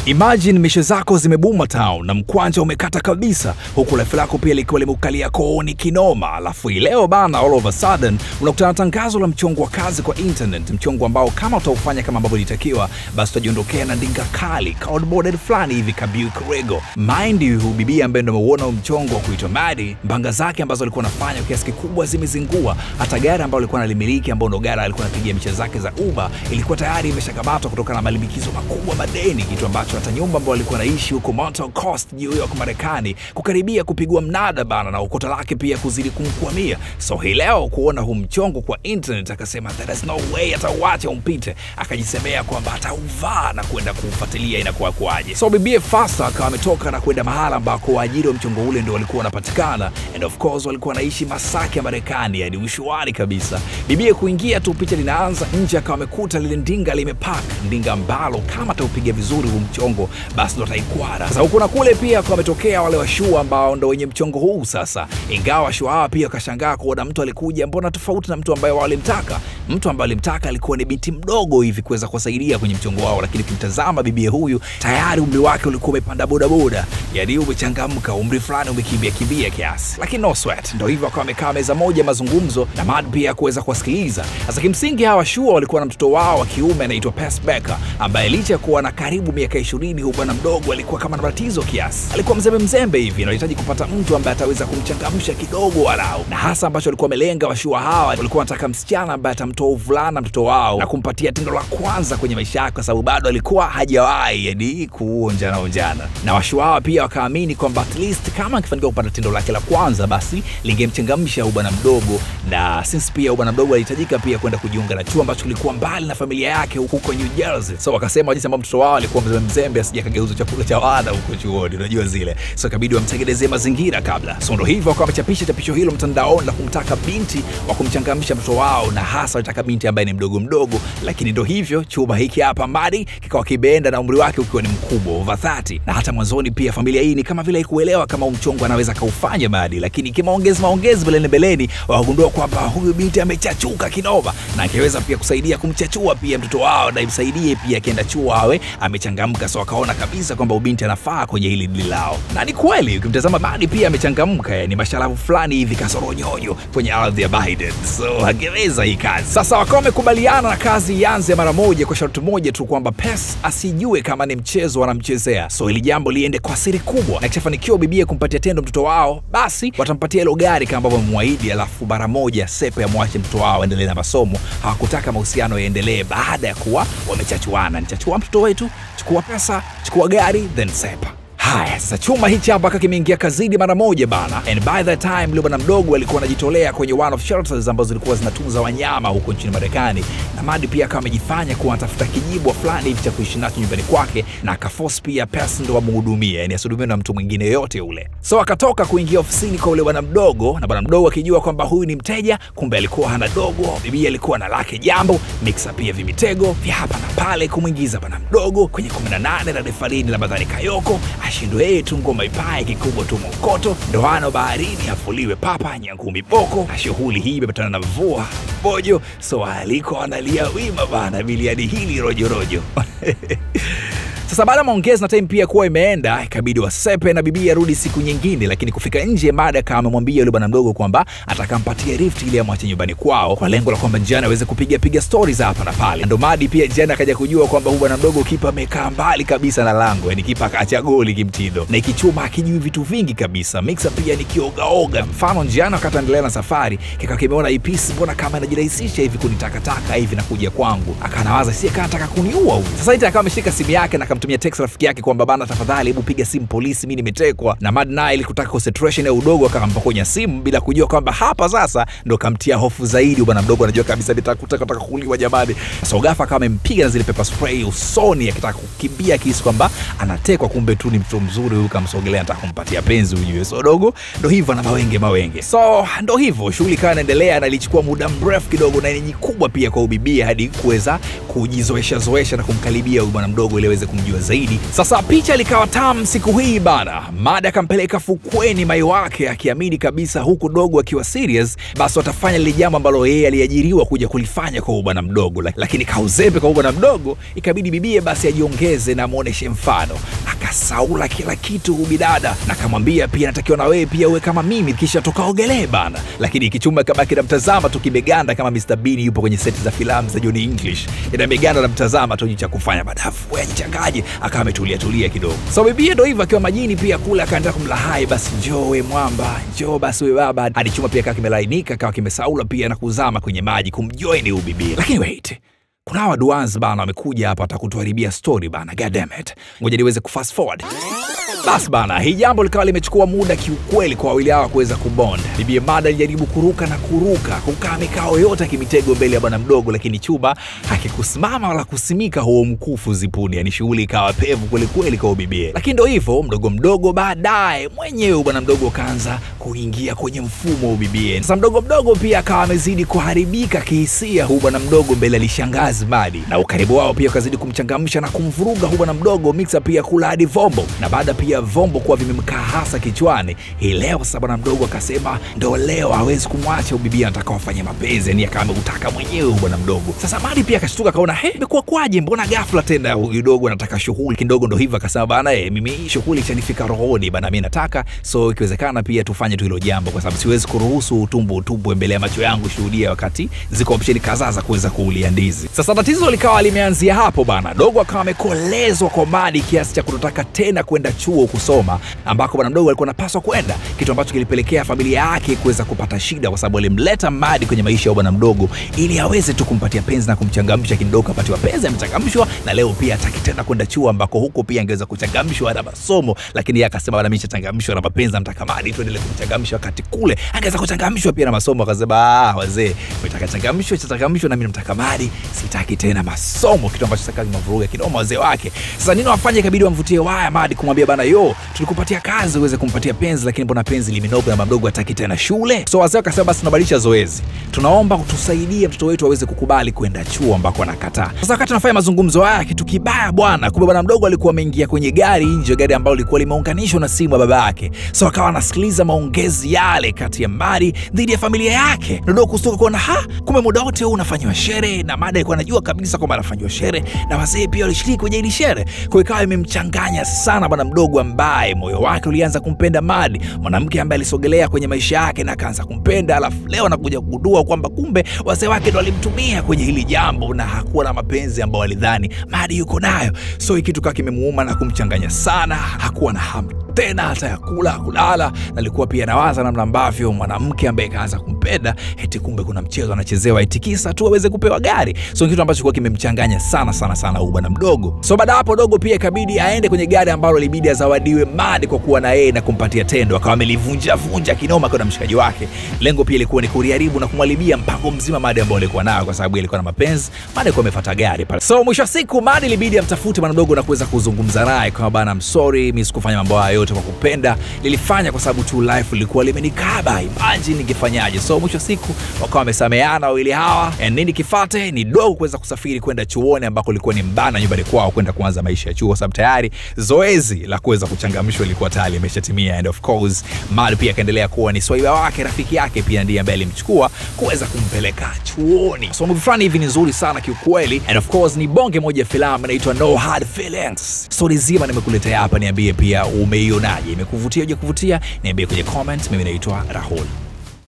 Imagine mishe zako zimebuma town na mkwanja umekata kabisa, huku life lako pia likiwa limekukalia kooni kinoma. Alafu hii leo bana, all of a sudden unakutana na tangazo la mchongo wa kazi kwa internet, mchongo ambao kama utaufanya kama ambavyo ilitakiwa, basi utajiondokea na ndinga kali cardboarded fulani hivi kabiu kirego. Mind you, huyu bibi ambaye ndo ameuona huu mchongo wa kuitwa Madi, mbanga zake ambazo alikuwa anafanya kwa kiasi kikubwa zimezingua. Hata gari ambayo alikuwa analimiliki, ambao ndo gari alikuwa anapigia mishe zake za Uber, ilikuwa tayari imeshakamatwa kutokana na malimbikizo makubwa madeni, kitu ambacho hata nyumba ambayo alikuwa anaishi huko Mountain Coast New York Marekani kukaribia kupigwa mnada bana, na ukota lake pia kuzidi kumkwamia. So hii leo kuona huu mchongo kwa internet, akasema there is no way atauacha umpite, akajisemea kwamba atauvaa na kwenda kuufuatilia inakuwa kwaje. So bibie Fasta akawa ametoka na kwenda mahala ambako waajiri wa mchongo ule ndio walikuwa wanapatikana, and of course walikuwa wanaishi Masaki ya Marekani, yani ushuani kabisa. Bibie kuingia tu, picha linaanza nje, akawa amekuta lile ndinga limepark, ndinga ambalo kama ataupiga vizuri huu mchongo basi ndo ataikwara. Sasa huku na kule pia kwa wametokea wale washua ambao ndo wenye mchongo huu sasa, ingawa washua hawa pia wakashangaa kuona mtu alikuja mbona tofauti na mtu ambaye walimtaka. Mtu ambaye alimtaka alikuwa ni binti mdogo hivi kuweza kuwasaidia kwenye mchongo wao, lakini ukimtazama bibie huyu tayari umri wake ulikuwa umepanda bodaboda, yani umechangamka, umri fulani umekimbia kimbia kiasi, lakini no sweat. Ndo hivyo akawa amekaa meza moja mazungumzo na Mad pia kuweza kuwasikiliza. Sasa kimsingi hawa shua walikuwa na mtoto wao wa kiume anaitwa Pes Becker, ambaye licha ya kuwa na karibu miaka ishirini huyu bwana mdogo alikuwa kama na matatizo kiasi, alikuwa mzembe mzembe hivi, anahitaji kupata mtu ambaye ataweza kumchangamsha kidogo walau, na hasa ambacho walikuwa wamelenga washua hawa walikuwa wanataka msichana ambaye atamtoa uvulana mtoto wao na kumpatia tendo la kwanza kwenye maisha yake, kwa sababu bado alikuwa hajawahi yani kuonjana onjana. Na washua hawa pia wakaamini kwamba at least kama akifanikiwa kupata tendo lake la kwanza, basi lingemchangamsha huyu bwana mdogo, na since pia huyu bwana mdogo alihitajika pia kwenda kujiunga na chuo ambacho kilikuwa mbali na familia yake huko New Jersey. So wakasema jinsi ambavyo mtoto wao alikuwa mzembe mzembe asije akageuza chakula cha wana huko chuoni, unajua zile. So ikabidi wamtengenezee mazingira kabla. So ndo hivyo wakawa wamechapisha chapisho hilo mtandaoni la kumtaka binti wa kumchangamsha mtoto wao, na hasa walitaka binti ambaye ni mdogo mdogo, lakini ndo hivyo chuma hiki hapa Madi kikawa kibeenda na umri wake ukiwa ni mkubwa over 30. Na hata mwanzoni pia familia hii ni kama vile haikuelewa kama umchongo anaweza kaufanya Madi, lakini kimaongezi maongezi mbeleni mbeleni wakagundua kwamba huyu binti amechachuka kinoma na angeweza pia kusaidia kumchachua pia mtoto wao na imsaidie pia akienda chuo awe amechangamka. So wakaona kabisa kwamba ubinti anafaa kwenye hili dili lao, na ni kweli ukimtazama Madi pia amechangamka, yani masharafu fulani hivi kasoronyonyo kwenye ardhi ya Biden, so angeweza hii kazi. Sasa wakawa wamekubaliana na kazi ianze mara moja kwa sharti moja tu kwamba Pes asijue kama ni mchezo wanamchezea, so ili jambo liende kwa siri kubwa, na kishafanikiwa bibie kumpatia tendo mtoto wao, basi watampatia hilo gari kama ambavyo wamemwahidi, alafu mara moja sepe amwache mtoto wao aendelee na masomo. Hawakutaka mahusiano yaendelee baada ya kuwa wamechachuana. Nichachua mtoto wetu, chukua pesa, chukua gari, then sepa. Haya, sasa chuma hichi hapa kaka kimeingia kazini mara moja bana, and by the time yule bwana mdogo alikuwa anajitolea kwenye one of shelters ambazo zilikuwa zinatunza wanyama huko nchini Marekani, na Madi pia akawa amejifanya kuwa anatafuta kijibwa fulani hivi cha kuishi nacho nyumbani kwake, na akaforce pia pesa ndo amhudumie, yani asihudumiwe na mtu mwingine yoyote ule. So akatoka kuingia ofisini kwa yule bwana mdogo, na bwana mdogo akijua kwamba huyu ni mteja, kumbe alikuwa hana dogo. Bibi alikuwa na lake jambo, mixa pia vimitego vya hapa na pale kumwingiza bwana mdogo kwenye 18 la refarini la Badhani Kayoko ashindwe yeye tu ngoma ipae kikubwa tu mokoto ndoano baharini afuliwe papa nyangumi boko. Shughuli hii imepatana na mvua bojo, so aliko analia wima bana biliani hili rojorojo Sasa baada ya maongezi na time pia kuwa imeenda, ikabidi wasepe na bibi arudi siku nyingine, lakini kufika nje, Mada kama amemwambia yule bwana mdogo kwamba atakampatia rift ili amwache nyumbani kwao kwa lengo la kwamba Jana aweze kupiga piga stori za hapa na pale. Ndo Madi pia Jana akaja kujua kwamba huyu bwana mdogo kipa amekaa mbali kabisa na lango, yani kipa akaacha goli kimtindo, na ikichuma akijui vitu vingi kabisa. Mixa pia ni kiogaoga. Mfano Jana wakati anaendelea na safari, kika kimeona hii pisi, mbona kama inajirahisisha hivi kunitakataka hivi na kuja kwangu, akanawaza si kama anataka kuniua huyu. Sasa ita akawa ameshika simu yake na akamtumia text rafiki yake kwamba bana, tafadhali hebu piga simu polisi, mimi nimetekwa. Na Mad naye ili kutaka concentration ya udogo akampokonya simu bila kujua kwamba hapa sasa ndo kamtia hofu zaidi. Bwana mdogo anajua kabisa nitakutaka kutaka kuuliwa jamani. So ghafla kama amempiga na zile pepper spray usoni akitaka kukimbia akihisi kwamba anatekwa, kumbe tu ni mtu mzuri huyu, kamsogelea anataka kumpatia penzi ujue. So dogo ndo hivyo na mawenge mawenge. So ndo hivyo shughuli ikawa inaendelea na ilichukua muda mrefu kidogo na yenye kubwa pia kwa ubibia hadi kuweza kujizoesha zoesha na kumkaribia huyu bwana mdogo ili aweze kumjua kujua zaidi. Sasa picha likawa tamu siku hii bana, Madi akampeleka fukweni mai wake akiamini kabisa huku dogo akiwa serious, basi watafanya lile jambo ambalo yeye aliajiriwa kuja kulifanya kwa bwana mdogo, lakini kauzepe kwa bwana mdogo, ikabidi bibie basi ajiongeze na muoneshe mfano akasaula kila kitu bidada na akamwambia pia natakiwa na wewe pia uwe kama mimi kisha tukaogelee bana lakini kichuma kabaki namtazama tu kimeganda kama Mr Bean yupo kwenye seti za filamu za Johnny English ina meganda namtazama tu cha kufanya badafu wewe nichangaje akawa ametulia tulia kidogo so bibie ndo hivyo akiwa majini pia kule akaanza kumlahai basi njoo we mwamba njoo basi we baba hadi chuma pia kawa kimelainika kawa kimesaula pia na kuzama kwenye maji kumjoin huyu bibie lakini wait kuna hawa duans bana wamekuja hapa watakutuharibia story bana god damn it ngoja niweze kufast forward basi bana hii jambo likawa limechukua muda kiukweli kwa wawili hawa kuweza kubond bibie mada alijaribu kuruka na kuruka kukaa mikao yote akimitego mbele ya bwana mdogo lakini chuba hakikusimama wala kusimika huo mkufu zipuni yani shughuli ikawa pevu kwelikweli kwa bibie lakini ndo hivyo mdogo mdogo baadaye mwenyewe bwana mdogo kaanza kuingia kwenye mfumo wa bibie sasa mdogo mdogo pia akawa amezidi kuharibika kihisia huu bwana mdogo mbele alishangazi madi na ukaribu wao pia ukazidi kumchangamsha na kumvuruga huu bwana mdogo mixa pia kula hadi vombo na baada pia vombo kuwa vimemkaa hasa kichwani hii leo sasa bwana mdogo akasema ndo leo hawezi kumwacha ubibia anataka wafanye mapenzi yani akawa ameutaka mwenyewe bwana mdogo sasa madi pia akashtuka akaona he imekuwa kwaje mbona ghafla tena huyu dogo anataka shughuli kidogo ndo hivyo akasema bana e, mimi shughuli chanifika rohoni bana mi nataka so ikiwezekana pia tufanye tu hilo jambo kwa sababu siwezi kuruhusu utumbo utubwe mbele ya macho yangu shuhudia wakati ziko opsheni kadhaa za kuweza kuulia ndizi sasa tatizo likawa limeanzia hapo bana dogo akawa amekolezwa kwa madi kiasi cha kutotaka tena kwenda chuo kusoma ambako bwana mdogo alikuwa anapaswa kwenda kitu ambacho kilipelekea familia yake kuweza kupata shida kwa sababu alimleta madi kwenye maisha ya bwana mdogo ili aweze tu kumpatia penzi na kumchangamsha kidogo apatiwa penzi amechangamshwa na leo pia hataki tena kwenda chuo ambako huko pia angeweza kuchangamshwa na masomo lakini yeye akasema bwana mimi chachangamshwa na mapenzi namtaka madi tuendelee kumchangamsha wakati kule angeweza kuchangamshwa pia na masomo akasema ah wazee nataka changamshwa chachangamshwa na mimi namtaka madi sitaki tena masomo kitu ambacho sasa kimevuruga kinoma wazee wake sasa nini wafanye ikabidi wamvutie waya madi kumwambia bana yo tulikupatia kazi uweze kumpatia penzi lakini mbona penzi limenoga na mdogo hataki tena shule so wazee wakasema basi tunabadilisha zoezi tunaomba utusaidie mtoto wetu aweze kukubali kwenda chuo ambako anakataa sasa wakati tunafanya mazungumzo haya kitu kibaya bwana kumbe bwana mdogo alikuwa ameingia kwenye gari nje gari ambalo lilikuwa limeunganishwa na simu ya baba yake so akawa anasikiliza maongezi yale kati ya mari dhidi ya familia yake dodo kustuka kuona ha kumbe muda wote huu unafanyiwa shere na mada alikuwa anajua kabisa kwamba anafanyiwa shere na wazee pia walishiriki kwenye hili shere kwa ikawa imemchanganya sana bwana mdogo ambaye moyo wake ulianza kumpenda madi mwanamke ambaye alisogelea kwenye maisha yake na akaanza kumpenda alafu leo anakuja kugundua kwamba kumbe wazee wake ndo walimtumia kwenye hili jambo na hakuwa na mapenzi ambayo walidhani madi yuko nayo so hii kitu kaa kimemuuma na kumchanganya sana hakuwa na hamu tena hata ya kula kulala na alikuwa pia nawaza namna ambavyo mwanamke ambaye kaanza kumpenda eti kumbe kuna mchezo anachezewa eti kisa tu aweze kupewa gari so kitu ambacho kuwa kimemchanganya sana sana sana huu bwana mdogo so baada hapo dogo pia ikabidi aende kwenye gari ambalo libidi azawadiwe madi kwa kuwa na yeye na kumpatia tendo akawa amelivunja vunja kinoma kwa na mshikaji wake lengo pia ilikuwa ni kuriharibu na kumwalibia mpango mzima madi ambao alikuwa nayo kwa sababu alikuwa na mapenzi madi alikuwa amefuata gari pale so mwisho wa siku madi ilibidi amtafute bwana mdogo na kuweza kuzungumza naye kama bana msori mimi sikufanya mambo haya yote kwa kupenda lilifanya kwa sababu tu life lilikuwa limenikaba imagine ningefanyaje so mwisho wa siku wakawa wamesameana wawili hawa and nini kifate ni dogo kuweza kusafiri kwenda chuoni ambako ilikuwa ni mbana nyumbani kwao kwenda kuanza maisha ya chuo sababu tayari zoezi la kuweza kuchangamshwa ilikuwa tayari imeshatimia and of course mali pia akaendelea kuwa ni swaiba wake rafiki yake pia ndiye ambaye alimchukua kuweza kumpeleka chuoni so movie fulani hivi ni nzuri sana kiukweli and of course ni bonge moja ya filamu inaitwa no hard feelings stori zima nimekuletea hapa niambie pia umeionaje imekuvutia uja kuvutia niambie kwenye comment mimi naitwa rahul